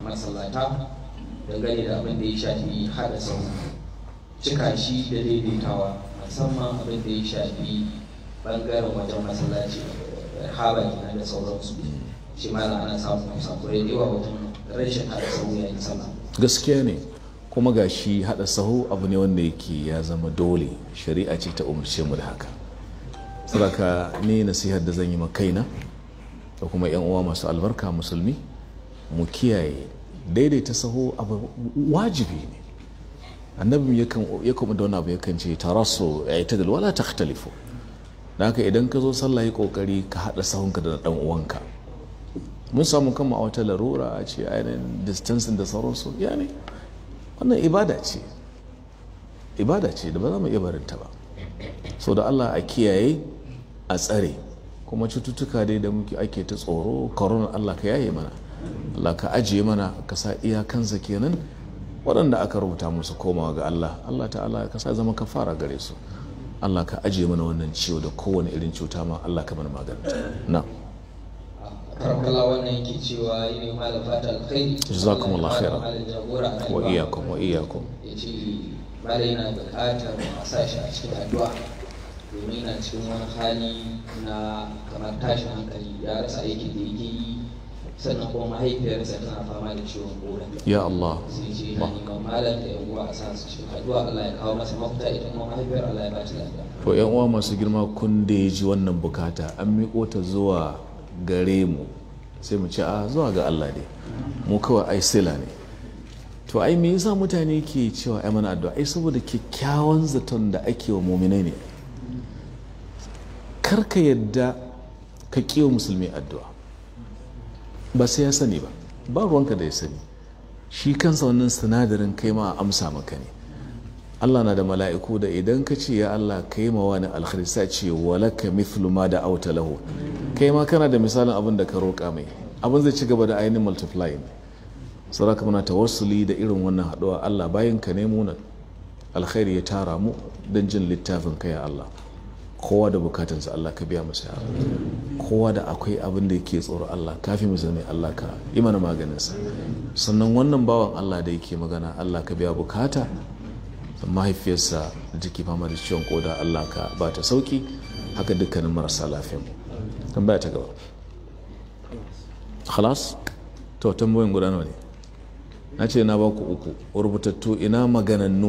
masallata dangane da abin da ya shafi haɗa sau cika shi da daidaitawa musamman abin da ya shafi bangaren wajen masallaci haba kenan da sauransu shi ma ana samun kusakurai da yawa wajen rashin haɗa sau yayin sallah gaskiya ne kuma ga shi haɗa sahu abu ne wanda yake ya zama dole shari'a ce ta umarce mu da haka saboda ni nasihar da zan yi ma kaina da kuma yan uwa masu albarka musulmi mu kiyaye daidaita sahu abu wajibi ne annabi ya kuma da wani abu yakan ce tarasu ya yi ta wala takhtalifu da haka idan ka zo sallah yi kokari ka haɗa sahunka da ɗan uwanka mun samu kama a wata larura a ce ainihin distancing da sauransu ya ne wannan ibada ce ibada ce da ba za mu iya barinta ba so da allah a kiyaye a tsare kuma cututtuka dai da muke ake ta tsoro corona allah ka yaye mana allah ka ajiye mana ka sa iyakansa kenan waɗanda aka rubuta musu komawa ga allah allah ta'ala ka sa zama ka fara gare su allah ka ajiye mana wannan ciwo da kowane irin cuta ma allah ka mana maganta na karamkala wannan yake cewa yi ne malam fata alkhairi jazakumullah khairan wa iyyakum wa iyyakum yace malam yana buƙatar a sa shi a cikin addu'a domin yana cikin wani hali na kamar tashin hankali ya rasa aikin da yake yi sannan kuma mahaifiyarsa tana fama da ciwon koda ya Allah sai ce yana neman malam da yan uwa a sa su cikin addu'a Allah ya kawo masa mafita ita kuma mahaifiyar Allah ya ba ta lafiya to yan uwa masu girma kun da ya ji wannan bukata an miƙo ta zuwa gare mu sai mu ce a zuwa ga Allah ne mu kawai ai sila ne to ai me yasa mutane ke cewa ai mana addu'a ai saboda kyakkyawan zaton da ake wa muminai ne kar ka yadda ka kiwa musulmi addu'a ba sai ya sani ba ba ruwanka da ya sani shi kansa wannan sinadarin kai ma amsa maka ne Allah na da mala'iku da idan ka ce ya Allah kai ma wani alkhairi sai ce walaka mithlu ma da auta lahu kai ma kana da misalin abin da ka roƙa mai abin zai ci gaba da ainihin multiplying saraka muna tawassuli da irin wannan haɗuwa Allah bayan ka nemo nan alkhairi ya tara mu don jin littafin ka ya Allah kowa da bukatansa Allah ka biya masa ya kowa da akwai abin da yake tsoro Allah kafi mu zame Allah ka yi mana maganinsa sannan wannan bawan Allah da yake magana Allah ka biya bukata mahaifiyarsa da take fama da ciwon koda Allah ka ba ta sauki haka dukkanin marasa lafiya mu tambaya ta gaba khalas to tambayoyin guda nawa ne na ce na baku uku rubutattu ina maganannu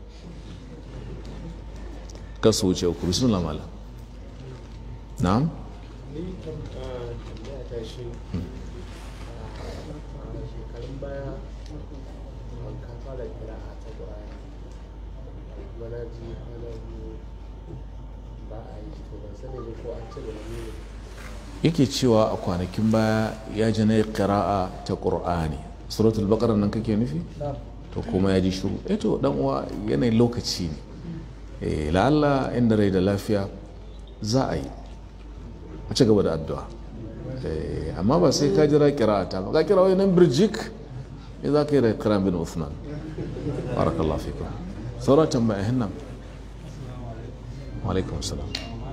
ka su wuce uku bismillah malam na'am shekarun baya ka fara kira a ta ƙwaya wani ji hana ba a yi to ban sani ba ko an ce da wani ne yake cewa a kwanakin baya ya ji na ƙira'a ta ƙur'ani suratul baqara nan kake nufi to kuma ya ji shiru eh to dan uwa yanayin lokaci ne eh la'alla inda rai da lafiya za a yi a ci gaba da addu'a Eh, amma ba sai ka jira ƙira'ata ba ka kira wani nan birjik ya za ka yi da kiran bin Uthman barakallahu fikum sauran tambaya hinnan wa alaikum salam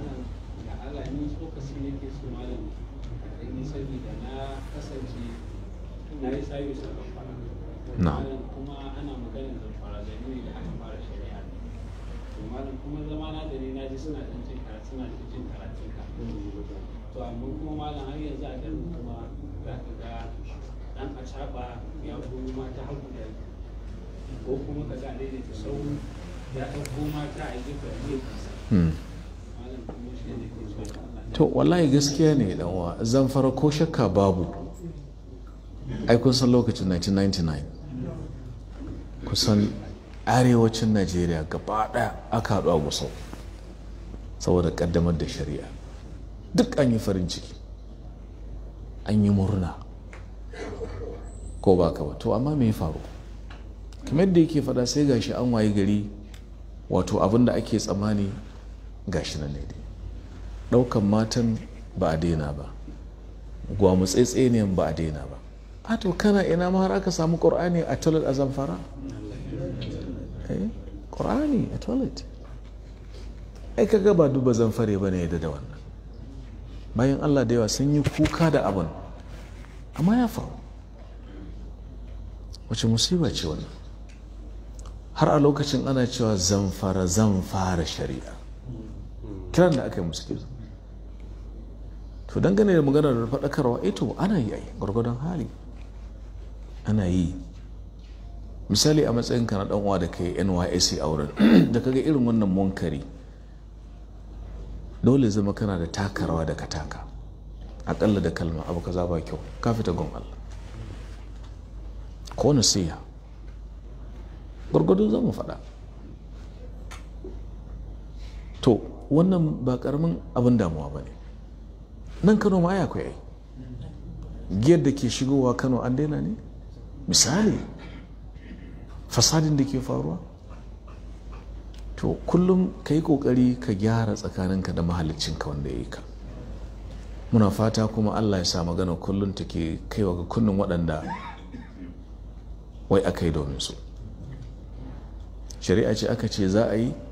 Na'am. kuma ana maganar zamfara da ne da aka fara shari'a to malam kuma zama na da ne na ji suna ɗan jin karatu suna da jin karatun ka to amma kuma malam har yanzu a garin kuma za ka ga dan a caɓa ya koyi mata hagu da ko kuma ka ga daidaita sau ya ɗauko mata a gefe da gefensa Hmm. malam kuma shi ne ke so da Allah to wallahi gaskiya ne dan uwa zamfara ko shakka babu ai kun san lokacin 1999 kusan arewacin najeriya gaba ɗaya aka haɗu a gusau saboda ƙaddamar da shari'a duk an yi farin ciki an yi murna ko ba ka ba to amma me ya faru kamar da yake faɗa sai gashi an waye gari wato abin da ake tsammani gashi nan ne dai ɗaukan matan ba a daina ba gwamutsaitseniyan ba a daina ba a to kana ina ma har aka samu ƙur'ani a toilet a zamfara Eh, ƙur'ani a toilet ai kaga ba duba zamfare ba ne yadda da wannan bayan allah da yawa sun yi kuka da abin amma ya faru wace musiba ce wannan har a lokacin ana cewa zan fara zan fara shari'a kiran da aka yi musu kenan to dangane da maganar faɗakarwa ito ana yi ai gwargwadon hali ana yi misali a matsayin ka na dan uwa da kai NYSC a wurin da kaga irin wannan munkari dole zama kana da takarawa da ka taka akalla da kalma abu kaza ba kyau ka fita gon Allah ko nasiha gwargwado za mu faɗa to wannan ba karamin abin damuwa ba ne nan kano ma ya akwai giyar da ke shigowa kano an daina ne misali fasadin da ke faruwa to kullum ka yi kokari ka gyara tsakaninka da mahalicinka wanda ya yi ka muna fata kuma allah ya sa magana kullum ta ke kaiwa ga kunnen waɗanda wai aka yi domin su shari'a ce aka ce za a yi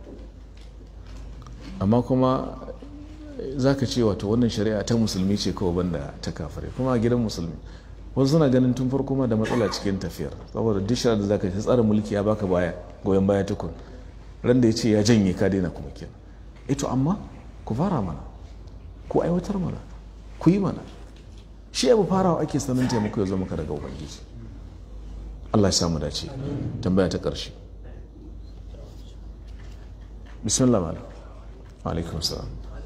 amma kuma za ka ce wato wannan shari'a ta musulmi ce kawai banda ta kafare kuma a gidan musulmi wasu suna ganin tun farko ma da matsala cikin tafiyar saboda duk da za ka ci tsarin mulki ya baka baya goyon baya tukun ran da ya ce ya janye ka daina kuma kenan ito amma ku fara mana ku aiwatar mana ku yi mana shi abu farawa ake sanin taimako ya zo maka daga ubangiji Allah ya samu dace tambaya ta ƙarshe bismillah malam alaikum salam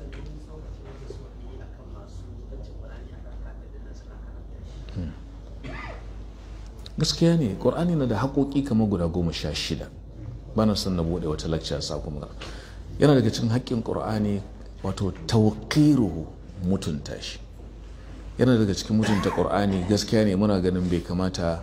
gaskiya ne ƙur'ani na da haƙoƙi kamar guda goma sha shida bana son na buɗe wata lacca sa kuma yana daga cikin haƙƙin ƙur'ani wato tawqiruhu mutunta shi yana daga cikin mutunta ƙur'ani gaskiya ne muna ganin bai kamata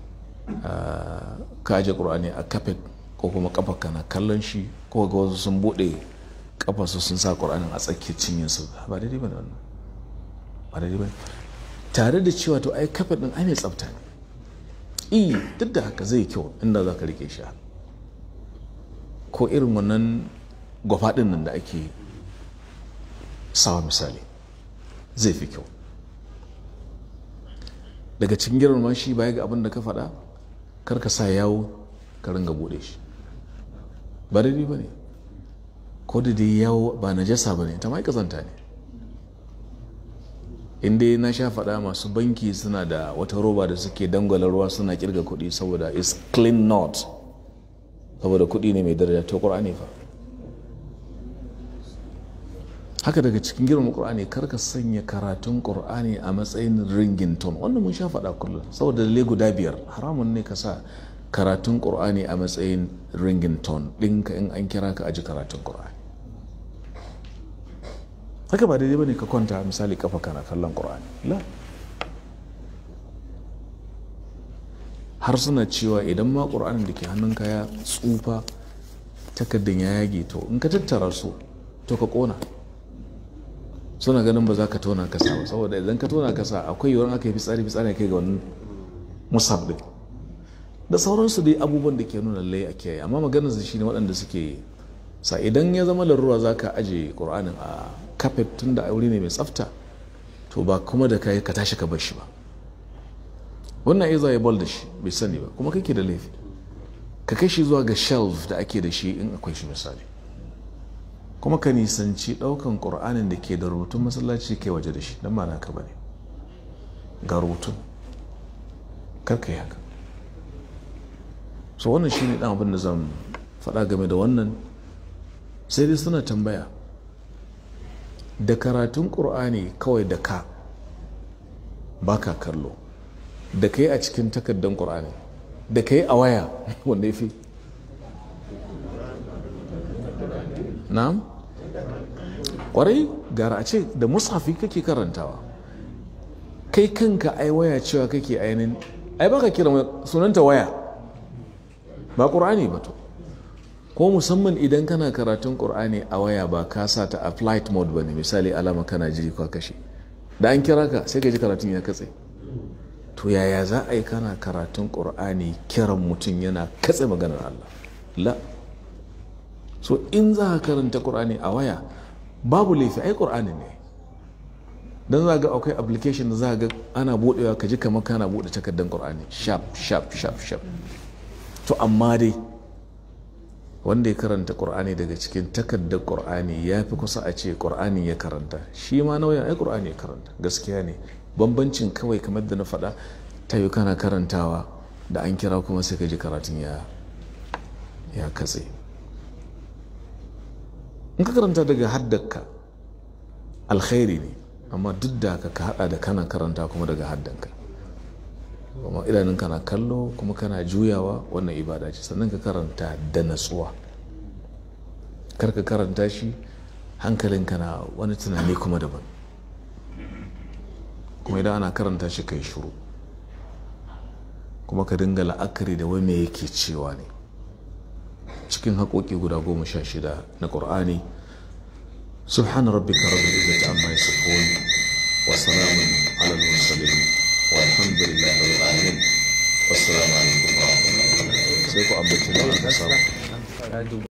ka aje ƙur'ani a kafet ko kuma kafa kana kallon shi ko ga wasu sun buɗe kafarsu sun sa ƙur'anin a tsakiyar cinyinsu ba daidai ba ne wannan ba daidai ba tare da cewa to ai kafet ɗin ai mai tsafta ne i duk da haka zai kyau inda za ka rike shi ko irin wannan gwafaɗin nan da ake sawa misali zai fi kyau daga cikin girma shi baya ga abin da ka faɗa kar ka sa yawo ka ringa buɗe shi ba daidai ba ne ko da dai yawo ba najasa ba ne ta ma kazanta ne inda na sha faɗa masu banki suna da wata roba da suke dangwala ruwa suna kirga kuɗi saboda is clean not saboda kuɗi ne mai daraja to ƙur'ani fa haka daga cikin girman ƙur'ani karka sanya karatun ƙur'ani a matsayin ringington wannan mun sha faɗa kullum saboda lalle guda biyar haramun ne ka sa karatun ƙur'ani a matsayin ringington ɗinka in an kira ka aji karatun ƙur'ani haka ba daidai ba ne ka kwanta misali kafa kana kallon ƙur'ani la har suna cewa idan ma ƙur'anin da ke hannunka ya tsufa takardun ya yage to in ka tattara su to ka ƙona suna ganin ba za ka tona kasa ba saboda idan ka tona kasa akwai yiwuwar aka yi fitsari fitsari kai ga wani musab din da sauransu dai abubuwan da ke nuna lallai a kiyaye amma maganar su shine waɗanda suke sa idan ya zama larura za ka aje ƙur'anin a kafet tun da wuri ne mai tsafta to ba kuma da kai ka tashi ka bar shi ba wannan iya ya bol da shi bai sani ba kuma kake da laifi ka kai shi zuwa ga shelf da ake da shi in akwai shi misali kuma ka nisanci ɗaukan ƙur'anin da ke da rubutun masallaci kai waje da shi don ma naka bane ga rubutun kar ka yi haka so wannan shine dan abin da zan faɗa game da wannan sai dai suna tambaya da karatun ƙur'ani kawai da ka baka kallo da ka yi a cikin takardar ƙur'ani da ka yi a waya wanda ya fi na'am ƙwarai gara a ce da mushafi kake karantawa kai kanka ai waya cewa kake ainihin ai baka kira sunanta waya ba ƙur'ani ba to ko musamman idan kana karatun ƙur'ani a waya ba ka sa ta a flight mode ba ne misali alama kana jiri kwa kashe da an kira ka sai ka ji karatun ya katse to yaya za a yi kana karatun ƙur'ani kiran mutum yana katse maganar Allah la so in za ka karanta ƙur'ani a waya babu laifi ai ƙur'ani ne don za ga akwai application da za ga ana budewa ka ji kamar kana bude takardar qur'ani sharp sharp sharp sharp to amma dai wanda ya karanta qur'ani daga cikin takardar qur'ani ya fi kusa a ce qur'ani ya karanta shi ma nauyin ai qur'ani ya karanta gaskiya ne bambancin kawai kamar da na faɗa ta yi kana karantawa da an kira kuma sai ka ji karatun ya ya katse in ka karanta daga haddaka alkhairi ne amma duk da haka ka hada da kana karanta kuma daga haddanka kuma idanun kana kallo kuma kana juyawa wannan ibada ce sannan ka karanta da natsuwa kar ka karanta shi hankalinka na wani tunani kuma daban kuma idan ana karanta shi kai shuru kuma ka dinga la'akari da wani yake cewa ne cikin haƙoƙi guda goma sha shida na ƙur'ani سبحان ربك رب العزة عما يصفون وسلام على المرسلين والحمد لله رب العالمين والسلام عليكم ورحمة الله وبركاته سيكون أبو